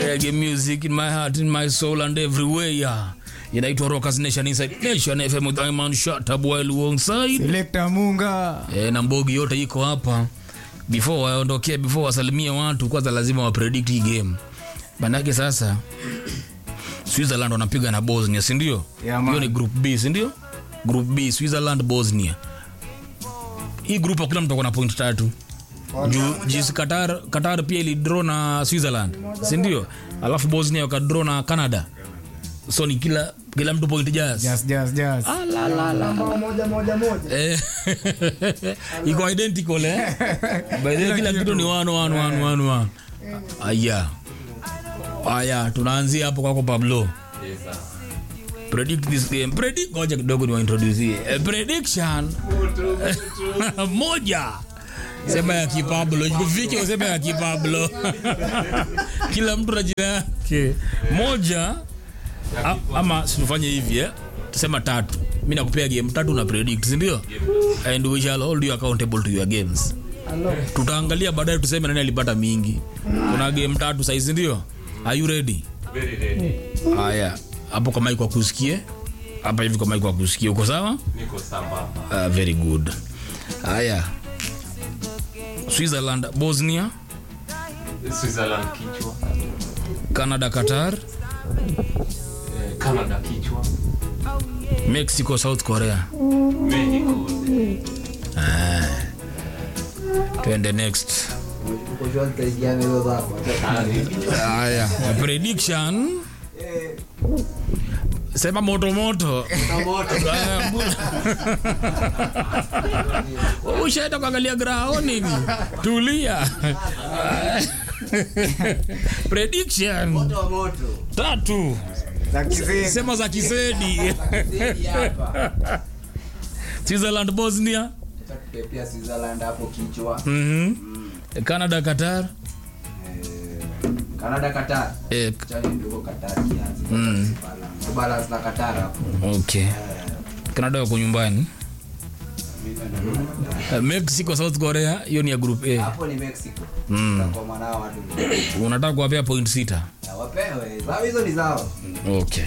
reggae music in my heart in my soul and everywhere inaitwa rockers nation inside nation fm with Iman Shatab while alongside Selector Munga. e, na mbogi yote iko hapa before waondokee before wasalimie watu kwanza lazima wapredict hii game manake sasa switzerland wanapiga na bosnia sindio Yeah, man. hiyo ni group b sindio group b switzerland bosnia hii group akula mtu akona point tatu juu jinsi qatar, qatar pia ilidraw na switzerland sindio alafu bosnia wakadraw na canada so ni kila kila mtu point jazz Just, just, just. Eh, iko identical eh? By the way, kila kitu ni one, one, one, one, one. aya aya tunaanzia hapo kwako pablo predict this game predict ngoja kidogo niwaintroducie eh, prediction moja sema ya kipablo kufike useme ya kipablo kila mtu na jina yake moja A, ama situfanye hivi eh? tusema tatu mi nakupea game tatu na predict sindio and we shall hold you accountable to your games tutaangalia baadaye tuseme nani alipata mingi kuna game tatu saizi ndio are you ready haya hapo kwa mic wakusikie hapa hivi kwa mic wakusikie uko sawa niko sambamba uh, very good haya switzerland bosnia switzerland kichwa canada qatar eh, canada kichwa mexico south korea mexico twende next haya prediction sema moto moto Aya, mbu- ushaenda kuangalia grao nini tulia prediction tatu Za kizee. sema za kisedi switzerland bosnia pia Switzerland hapo kichwa Mhm. canada qatar Canada Qatar eh, chani ndogo Qatar kiasi mm. balance na Qatar hapo okay canada wako nyumbani Uh, mexico south korea hiyo ni ya group a hapo ni Mexico mm. kwa maana hao watu unataka kuwapea point sita Na wapewe zao hizo ni zao okay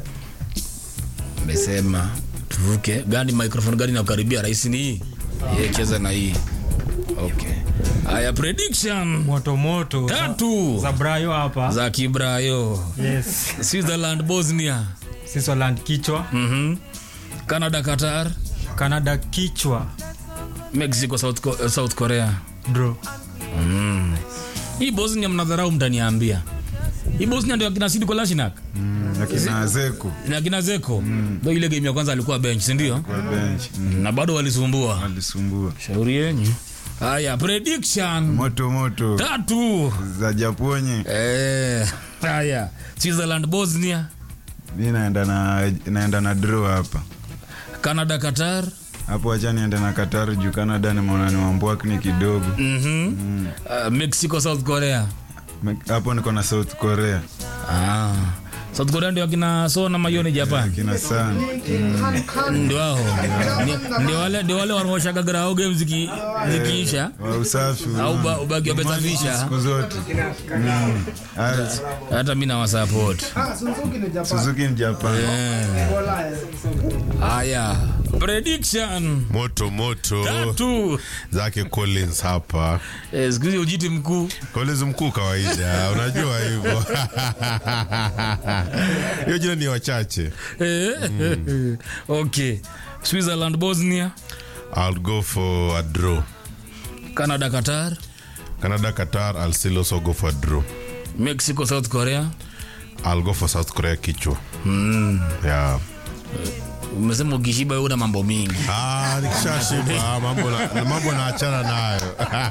mesema tuvuke gani microphone gani nakukaribia rahisi ni hii yeah, cheza na hii okay haya prediction moto moto tatu za brayo hapa za kibrayo yes switzerland bosnia switzerland kichwa mm canada qatar canada kichwa mexico south, Co- uh, south korea draw hii bosnia mnadharau mtaniambia hii bosnia ndio akina sidi kolashinak akina zeku na kina zeko ndo ile game ya kwanza alikuwa bench sindio kwa bench mm, na bado walisumbua alisumbua shauri yenyu haya prediction moto moto tatu za japonye Eh, haya switzerland bosnia mi naenda na naenda na draw hapa canada qatar hapo acha niende na Qatar juu Canada nimeona ni wambwakni kidogo mm-hmm. uh, mexico south korea Me- hapo niko na South Korea ah. south korea ndio akina sona mayoni japan kina sana ndio wao Ni- ndio wale ndio wale wanaoshaga grao game ziki, zikiisha wa usafi au ba- ubaki wamesafisha siku zote Mm. Haya, hata mi nawasapot Suzuki ni Japan haya prediction moto moto tatu zake collins hapa eh, siku hizi ujiti mkuu collins mkuu kawaida unajua hivyo hiyo jina ni wachache Eh, okay switzerland bosnia i'll go for a draw canada qatar canada qatar i'll still also go for a draw mexico south korea i'll go for south korea kichwa yeah umesema ukishiba wewe una mambo mingi Ah, nikishashiba mambo na, mambo naachana nayo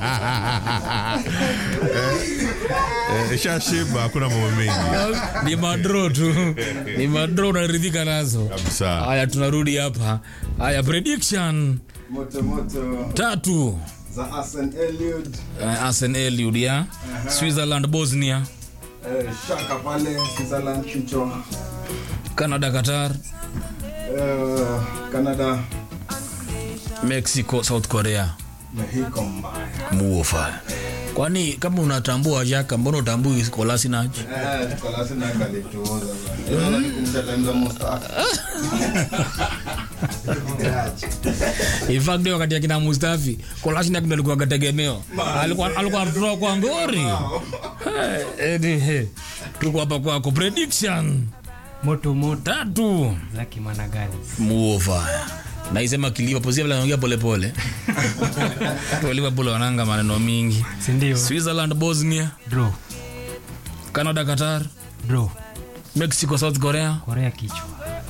Eh, eh, ishashiba hakuna mambo mengi ni madro tu ni madro unaridhika nazo kabisa haya tunarudi hapa haya prediction moto moto tatu za Asen Eliud uh, arsen eliud ya switzerland bosnia eh, Shaka pale Switzerland kichwa canada qatar eh, Canada mexico south korea Mexico mbaya muofa kwani kama unatambua jaka mbona utambui kolasinac Eh, Kolasi na kalituoza bana. Yeye anakumsha time za Mustafa. in fact ndio wakati akina mustafi kolasinac ndo alikuwa gategemeo alikuwa alikuwa anatoa kwa ngori Eh, edi, he. tuko hapa kwako prediction moto moto tatu za kimanagani muofaya naisema kiliva vile anaongea polepole tu liverpool wananga maneno mingi sindio switzerland bosnia bro canada qatar bro mexico south korea korea kichwa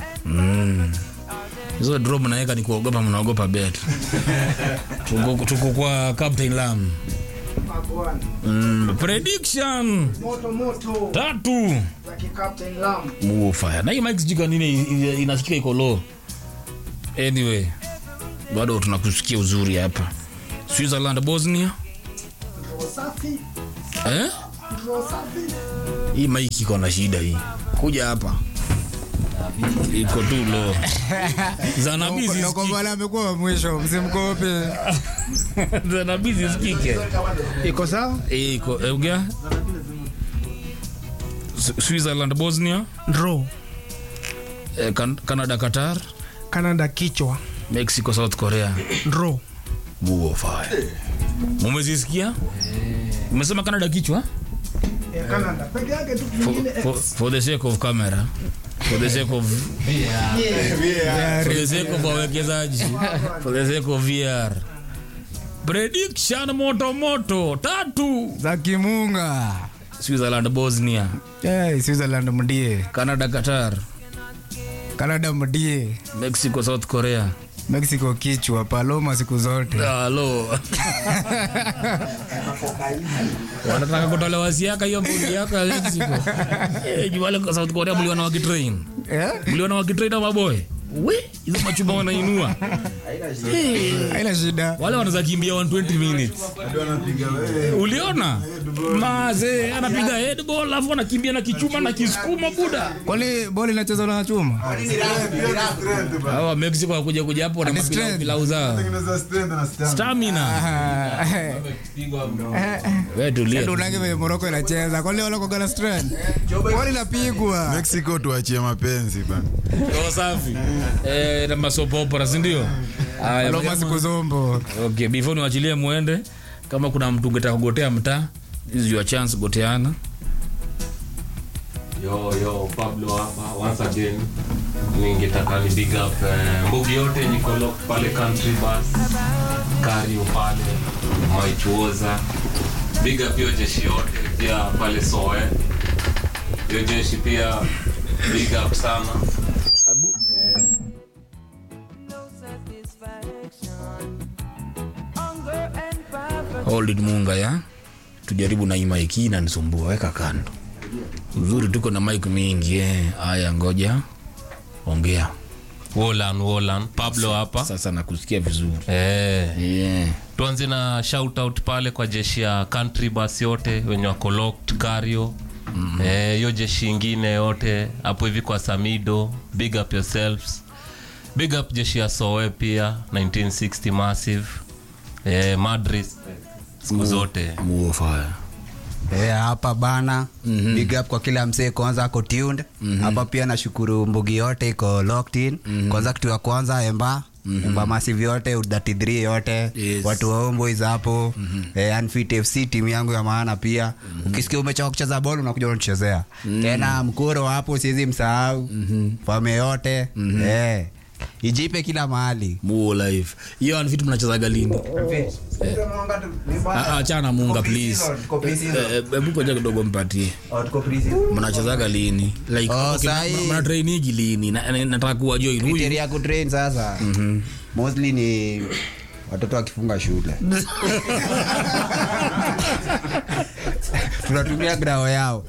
hizo draw mnaweka ni kuogopa mnaogopa bet tuko, tuko kwa captain lam mm, prediction moto moto tatu za kicaptain lam muofaya na hii mike sijui kwa nini i- i- inasikika iko low anyway bado tunakusikia uzuri hapa switzerland bosnia Draw safi eh? draw safi hii maiki iko na shida hii kuja hapa iko tu lo zanabizi nakombala amekuwa wa mwisho msimkope zanabizi sikike iko sawa Eh, iko euga switzerland bosnia draw eh, Can- canada qatar canada kichwa mexico south korea draw buofaya mumezisikia umesema canada kichwa canada peke yake tu for, for, for the sake of camera for the sake of for the sake of wawekezaji for the sake of VR prediction moto moto tatu za kimunga Switzerland Bosnia hey, switzerland mdie Canada Qatar canada mdie Mexico South Korea mexico kichwa paloma siku zote halo wanataka kutolewa siaka hiyo mbugi yako ya Mexico eh juwale kwa South Korea mliona wakitrain Eh? mliona wakitrain ama boy we hizo machuma wanainua haina shida wale wanaweza kimbia 120 minutes uliona maze anapiga headball alafu anakimbia na kichuma na kisukuma buda kwani boli inacheza na chuma hawa mexico wakuja kuja hapo na Ati mapilau strength. pilau zao Tengeneza strength na stamina. stamina we tulia tu. unange vile moroko inacheza kwani wala kogana strand kwani inapigwa mexico tuachie mapenzi bana Roho safi eh na masopopora si ndio haya paloma jamaa. siku zombo okay before niwachilie muende kama kuna mtu ungetaka kugotea mtaa this is your chance goteana yo yo pablo hapa once again ningetaka ni big up eh, mbugi yote niko locked pale country bus kario pale maichuoza big up hiyo jeshi yote pia pale soe hiyo jeshi pia big up sana hold it munga ya tujaribu na hii mic hii inanisumbua weka kando uzuri tuko na mic mingi eh haya ngoja ongea wolan wolan pablo hapa sasa nakusikia vizuri eh yeah. tuanze na shout out pale kwa jeshi ya country bus yote wenye wako locked kario mm-hmm. eh, hiyo jeshi ingine yote hapo hivi kwa samido big up yourselves big up jeshi ya soe pia 1960 massive eh, madrid siku zote muofaya Eh, hapa bana mm-hmm. big up kwa kila msee kwanza ako tuned mm-hmm. hapa pia nashukuru mbugi yote iko locked in mm-hmm. kwanza kitu ya kwanza emba mm-hmm. emba massive yote u33 yote Yes. watu wa homeboys hapo mm-hmm. eh, unfit fc timu yangu ya maana pia mm-hmm. ukisikia umechoka kucheza bol unakuja unachezea mm-hmm. tena mkuro hapo siwezi msahau mm-hmm. fame yote mm-hmm. eh, ijipe kila mahali muo life hiyo anvitu mnachezaga lini Ah, ah, achana munga please Eh, eh, hebu koja kidogo mpatie mnachezaga lini like Oh, okay, sahi. mna- mna trainigi lini Na- na- nataka kuwa join huyu Criteria ya kutrain sasa mm-hmm. mostly ni watoto wakifunga shule tunatumia grao yao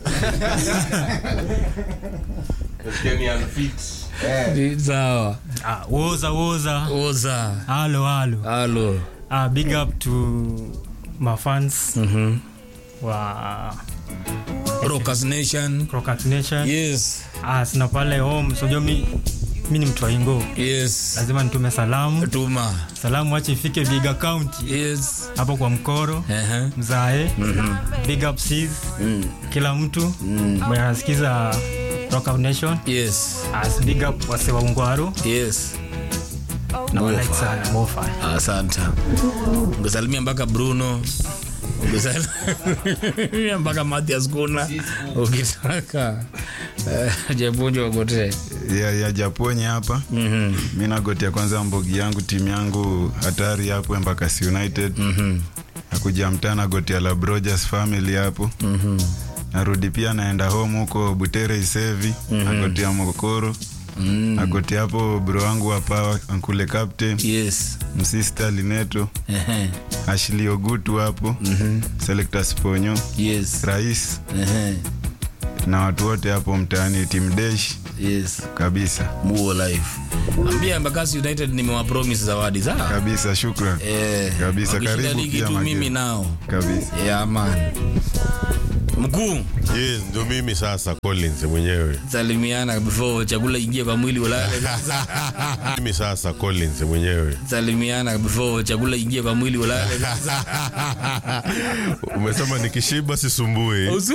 sawa ah, woza woza oza halo halo halo ah, big up to mafans Mhm. wa Rockers nation Crockett Nation yes ah, sina pale home sojo mi mi ni mtu wa ingo yes lazima nitume salamu tuma salamu wache ifike biga county yes hapo kwa mkoro Ehe. mzae big up sis kila mtu mwenye anasikiza Rock Out nation yes as big up wase wa ungwaru yes na Mofa. walike sana mofa asante ungesalimia mpaka bruno ungesalimia mpaka mathias kuna ukitaka Eh, jepunjo ogotee ya, ya japonye hapa Mhm. mi nagotia kwanza mbogi yangu timu yangu hatari hapo embakasi united nakuja mtaa nagotia la Brojers family hapo narudi pia naenda home huko butere isevi nagotia mokoro nagotia hapo bro wangu hapa ankule captain yes msista lineto Ehe. ashli ogutu hapo selector sponyo yes rais Ehe. na watu wote hapo mtaani team desh yes kabisa muo life ambia embakasi united nimewapromis zawadi sawa kabisa shukran Eh, Kabisa, wakishinda karibu ligi pia tu Mageu. mimi nao kabisa yeah, man mkuu yes ndo mimi sasa collins mwenyewe salimiana before chakula ingie kwa mwili ulale mimi sasa collins mwenyewe salimiana before chakula ingie kwa mwili ulale umesema nikishiba sisumbui Usi-